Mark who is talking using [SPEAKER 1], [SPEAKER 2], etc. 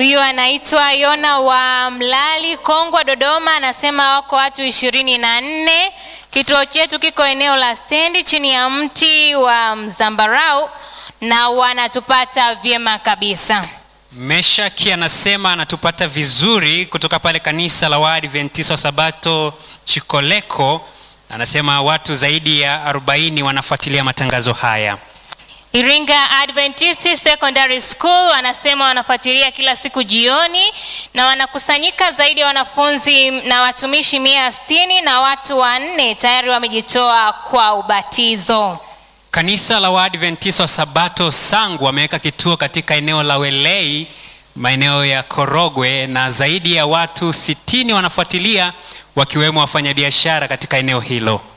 [SPEAKER 1] Huyu anaitwa Yona wa Mlali, Kongwa, Dodoma, anasema wako watu ishirini na nne. Kituo chetu kiko eneo la stendi chini ya mti wa mzambarau na wanatupata vyema kabisa.
[SPEAKER 2] Meshaki anasema anatupata vizuri kutoka pale kanisa la Waadventista wa Sabato Chikoleko. Anasema watu zaidi ya 40 wanafuatilia matangazo haya.
[SPEAKER 1] Iringa Adventist Secondary School wanasema wanafuatilia kila siku jioni na wanakusanyika zaidi ya wanafunzi na watumishi mia sitini na watu wanne tayari wamejitoa kwa ubatizo.
[SPEAKER 2] Kanisa la Waadventista wa Sabato Sangu wameweka kituo katika eneo la Welei, maeneo ya Korogwe, na zaidi ya watu sitini wanafuatilia wakiwemo wafanyabiashara katika eneo hilo.